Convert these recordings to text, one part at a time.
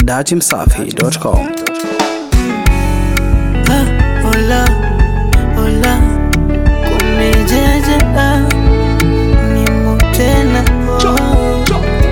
dachimsafi.com. Ah, hola, hola, kumejeje ah, nimo tena oh.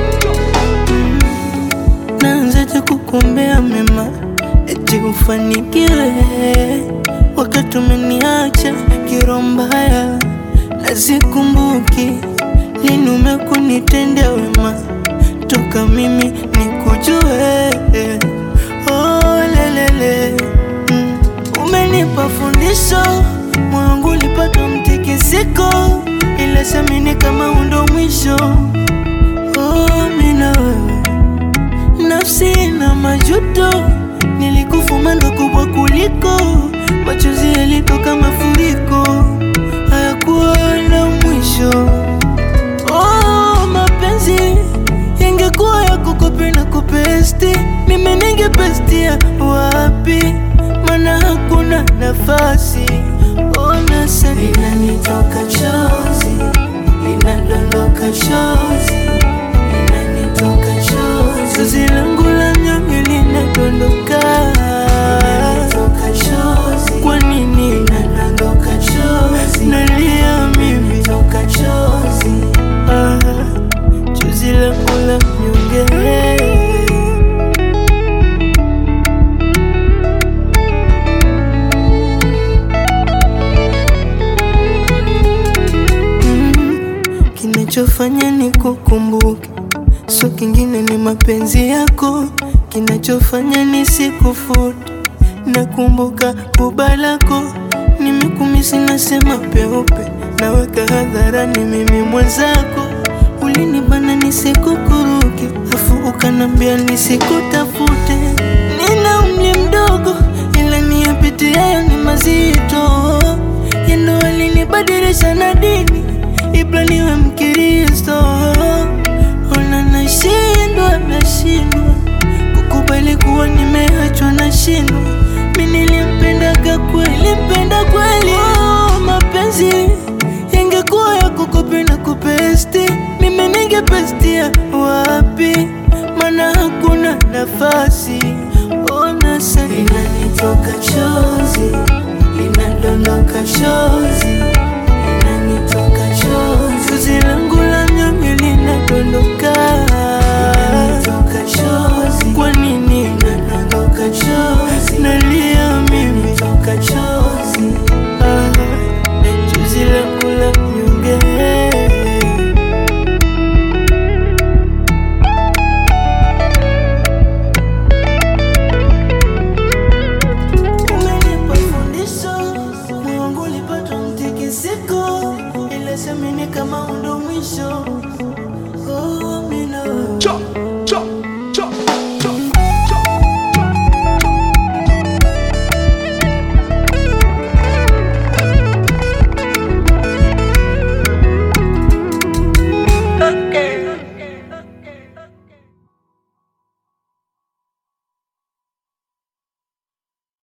Naanzaje kukuombea mema eti ufanikiwe wakati umeniacha kiroho mbaya, na sikumbuki lini umekunitendea wema toka mimi nikujue. Oh, lelele mm. Umenipa fundisho, moyo wangu ulipata mtikisiko, ila siamini kama undo mwisho. Oh, mimi na wewe nafsi na majuto, nilikufuma ndo kubwa kuliko machozi yalitoka mafuriko, hayakuwa na mwisho. Oh, mapenzi yangekuwa ya kukopi na kupesti, mimi ningepestia wapi? Mana hakuna nafasi. Ona sasa linanitoka chozi, linadondoka chozi, linanitoka chozi, chozi langu la nyonge linadondoka, linanitoka chozi. Kwa nini linadondoka chozi? Nalia mimi, linatoka chozi ah, chozi langu la nyonge Mm, kinachofanya ni kukumbuke, so kingine ni mapenzi yako. Kinachofanya ni sikufute, nakumbuka kuba lako. Nimekumisi nasema peupe, naweka hadharani mimi mwenzako. Ulinibana nisikukuruke, afu ukanambia nisikutafute. Nina umri mdogo, ila niyapitia ni mazito yendo alinibadilisha na dini ibla niwe Mkristo. Ona nashindwa, nashindwa kukubali kuwa nimeachwa, nashindwa mi nilimpendaga kweli, mpenda kweli. Oh, mapenzi yangekuwa ya kukopi na kupesti, mimi ningepestia wapi? Mana hakuna nafasi. Ona sasa inanitoka chozi linadondoka chozi, linanitoka chozi, chozi langu la nyonge linadondoka, linanitoka chozi. Kwa nini linadondoka chozi? Nalia mimi, linatoka chozi, ah, chozi langu la nyonge Umenipa fundisho, moyo wangu ulipata mtikisiko, ila siamini kama undo mwisho. Oh, mimi na wewe.